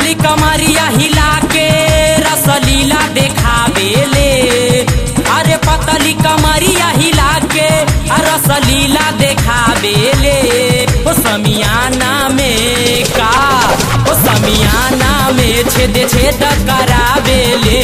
पतली कमरिया हिला के रसलीला देखावेले अरे पतली कमरिया हिला के रसलीला देखावेले ओ समियाना में का ओ समियाना में छेद छेद करावेले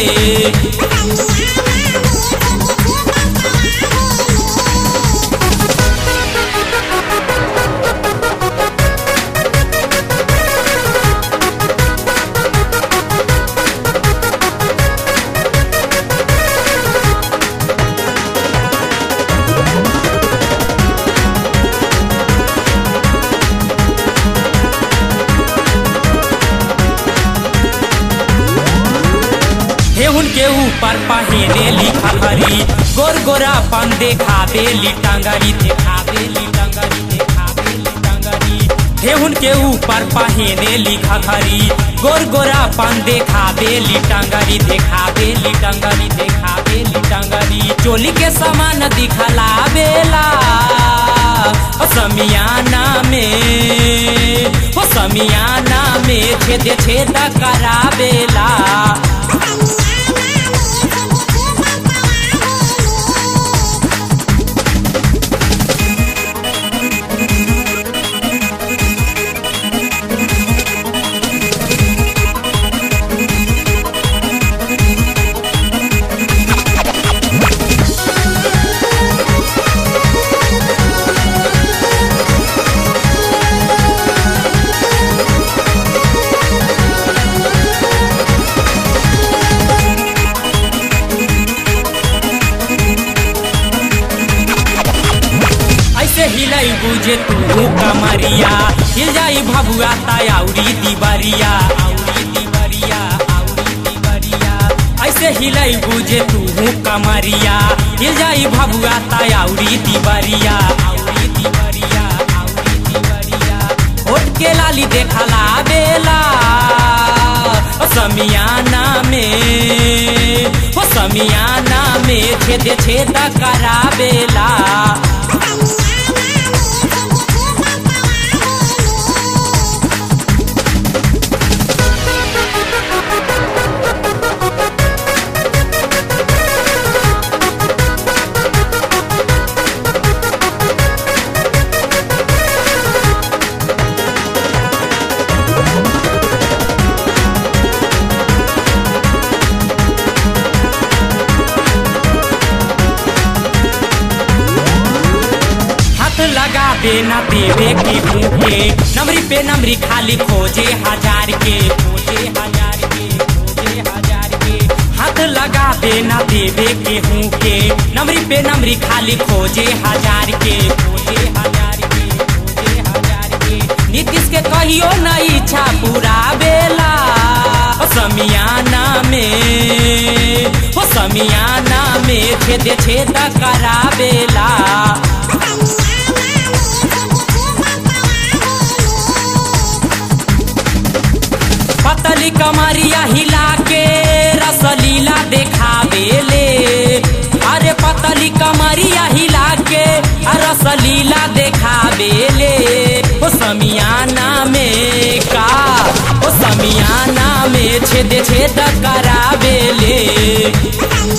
हेहुन के ऊपर पहने लिखा हरी गोर गोरा पन देखावे ली टंगरी देखावे ली टंगरी देखावे ली टंगरी हेहुन के ऊपर पहने लिखा हरी गोर गोरा पन देखावे ली टंगरी देखावे ली टंगरी देखावे ली टंगरी चोली के समान दिखला बेला ओ समियाना में ओ समियाना में छेद छेद करावेला ऐसे हिलाई बुझे तू कमरिया हिल जाई भभुआ तायाउरी दिबरिया आउरी दिबरिया आउरी दिबरिया ऐसे हिलाई बुझे तू कमरिया हिल जाई भभुआ तायाउरी दिबरिया आउरी दिबरिया आउरी दिबरिया होट के लाली देखला बेला ओ समियाना में ओ समियाना में छेद छेद करावेला हाथ लगा देना देवे की भूखे नमरी पे नमरी खाली खोजे हजार के खोजे हजार के खोजे हजार के हाथ लगा देना देवे के भूखे नमरी पे नमरी खाली खोजे हजार के खोजे हजार के खोजे हजार के नीतीश के कहियो न इच्छा पूरा बेला ओ समियाना में ओ समियाना में छेद छेद करावेला पतली कमरिया हिला के रसलीला देखावेले अरे पतली कमरिया हिला के रसलीला देखावेले ओ समियाना में का ओ समियाना में छेद छेद करावेले